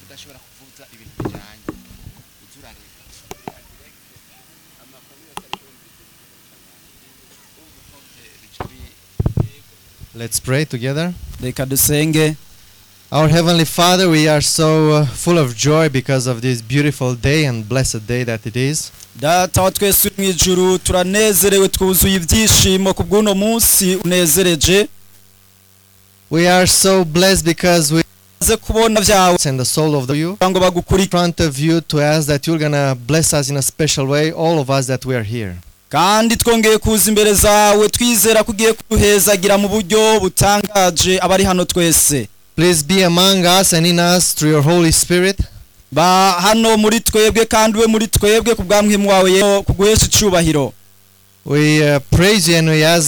udashobora kuvuza ibintu bijyanye ujye urareba Let's pray together. reka dusenge Our Heavenly Father, we are so uh, full of joy because of this beautiful day and blessed day that it is. data wa twese uri mu ijuru turanezerewe twuzuye ibyishimo ku bw'uno munsi unezereje We are so blessed because we maze kubona byawe send the soul of you kugira ngo in bagukurikire front of you to ask that you're gonna bless us in a special way, all of us that we are here. kandi twongeye kuza imbere zawe twizera ko ugiye kuduhezagira mu buryo butangaje abari hano twese Please be among us and in us through your Holy Spirit. ba hano muri twebwe kandi we muri twebwe ku bwa muhimu wawe yewe kuguhesha icyubahiro We uh, praise you and we ask